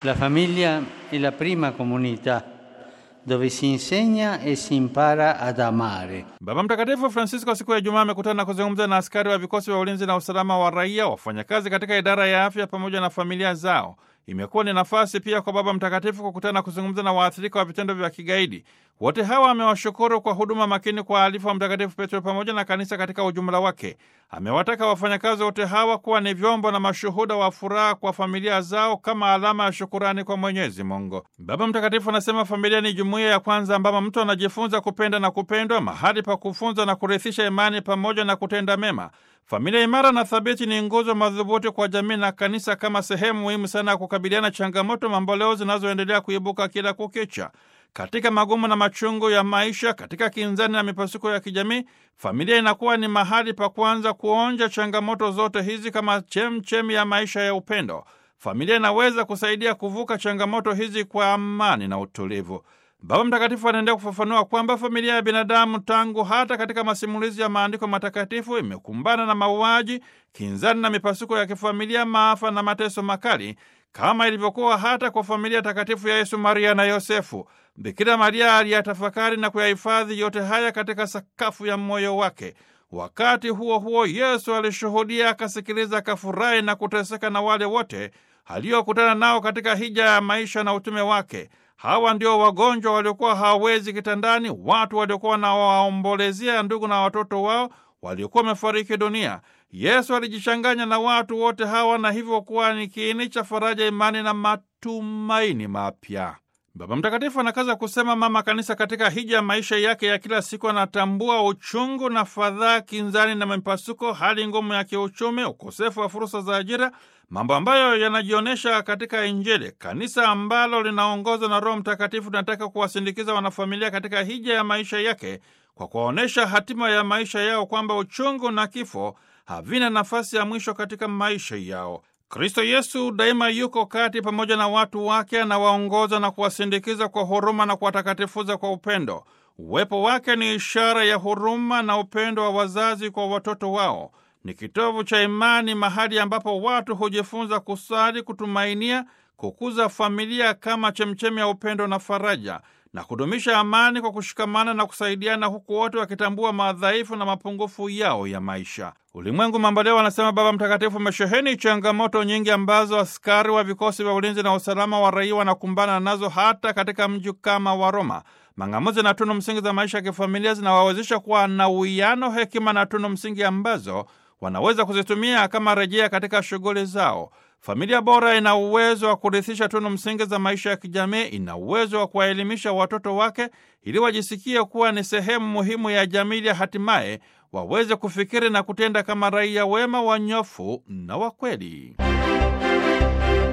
La famiglia è la prima comunità dove si insegna e si impara ad amare. Baba Mtakatifu Francisco siku ya Ijumaa amekutana na kuzungumza na askari wa vikosi vya ulinzi na usalama wa raia, wafanyakazi katika idara ya afya pamoja na familia zao. Imekuwa ni nafasi pia kwa Baba Mtakatifu kukutana na kuzungumza na waathirika wa vitendo vya kigaidi. Wote hawa amewashukuru kwa huduma makini kwa alifu wa Mtakatifu Petro pamoja na kanisa katika ujumla wake. Amewataka wafanyakazi wote hawa kuwa ni vyombo na mashuhuda wa furaha kwa familia zao kama alama ya shukurani kwa Mwenyezi Mungu. Baba Mtakatifu anasema familia ni jumuiya ya kwanza ambamo mtu anajifunza kupenda na kupendwa, mahali pa kufunza na kurithisha imani pamoja na kutenda mema. Familia imara na thabiti ni nguzo madhubuti kwa jamii na kanisa kama sehemu muhimu sana ya kukabiliana changamoto mamboleo zinazoendelea kuibuka kila kukicha. Katika magumu na machungu ya maisha, katika kinzani na mipasuko ya kijamii, familia inakuwa ni mahali pa kwanza kuonja changamoto zote hizi kama chemchemi ya maisha ya upendo. Familia inaweza kusaidia kuvuka changamoto hizi kwa amani na utulivu. Baba Mtakatifu anaendelea kufafanua kwamba familia ya binadamu tangu hata katika masimulizi ya maandiko matakatifu imekumbana na mauaji, kinzani na mipasuko ya kifamilia, maafa na mateso makali, kama ilivyokuwa hata kwa familia takatifu ya Yesu, Maria na Yosefu. Bikira Maria aliyatafakari na kuyahifadhi yote haya katika sakafu ya moyo wake. Wakati huo huo, Yesu alishuhudia, akasikiliza, akafurahi na kuteseka na wale wote aliokutana nao katika hija ya maisha na utume wake. Hawa ndio wagonjwa waliokuwa hawawezi kitandani, watu waliokuwa wanawaombolezea ndugu na watoto wao waliokuwa wamefariki dunia. Yesu alijichanganya na watu wote hawa na hivyo kuwa ni kiini cha faraja, imani na matumaini mapya. Baba Mtakatifu anakaza kusema mama kanisa katika hija ya maisha yake ya kila siku anatambua uchungu na fadhaa, kinzani na mipasuko, hali ngumu ya kiuchumi, ukosefu wa fursa za ajira, mambo ambayo yanajionyesha katika Injili. Kanisa ambalo linaongozwa na Roho Mtakatifu linataka kuwasindikiza wanafamilia katika hija ya maisha yake kwa kuwaonyesha hatima ya maisha yao, kwamba uchungu na kifo havina nafasi ya mwisho katika maisha yao. Kristo Yesu daima yuko kati pamoja na watu wake, anawaongoza na kuwasindikiza kwa huruma na kuwatakatifuza kwa upendo. Uwepo wake ni ishara ya huruma na upendo wa wazazi kwa watoto wao. Ni kitovu cha imani, mahali ambapo watu hujifunza kusali, kutumainia, kukuza familia kama chemchemi ya upendo na faraja na kudumisha amani kwa kushikamana na kusaidiana, huku wote wakitambua madhaifu na mapungufu yao ya maisha. Ulimwengu mamboleo, anasema Baba Mtakatifu, umesheheni changamoto nyingi ambazo askari wa vikosi vya ulinzi na usalama wa raia wanakumbana nazo hata katika mji kama wa Roma. Mang'amuzi na tunu msingi za maisha ya kifamilia zinawawezesha kuwa na uwiano, hekima na tunu msingi ambazo wanaweza kuzitumia kama rejea katika shughuli zao. Familia bora ina uwezo wa kurithisha tunu msingi za maisha ya kijamii. Ina uwezo wa kuwaelimisha watoto wake ili wajisikie kuwa ni sehemu muhimu ya jamii, ili hatimaye waweze kufikiri na kutenda kama raia wema, wanyofu na wakweli.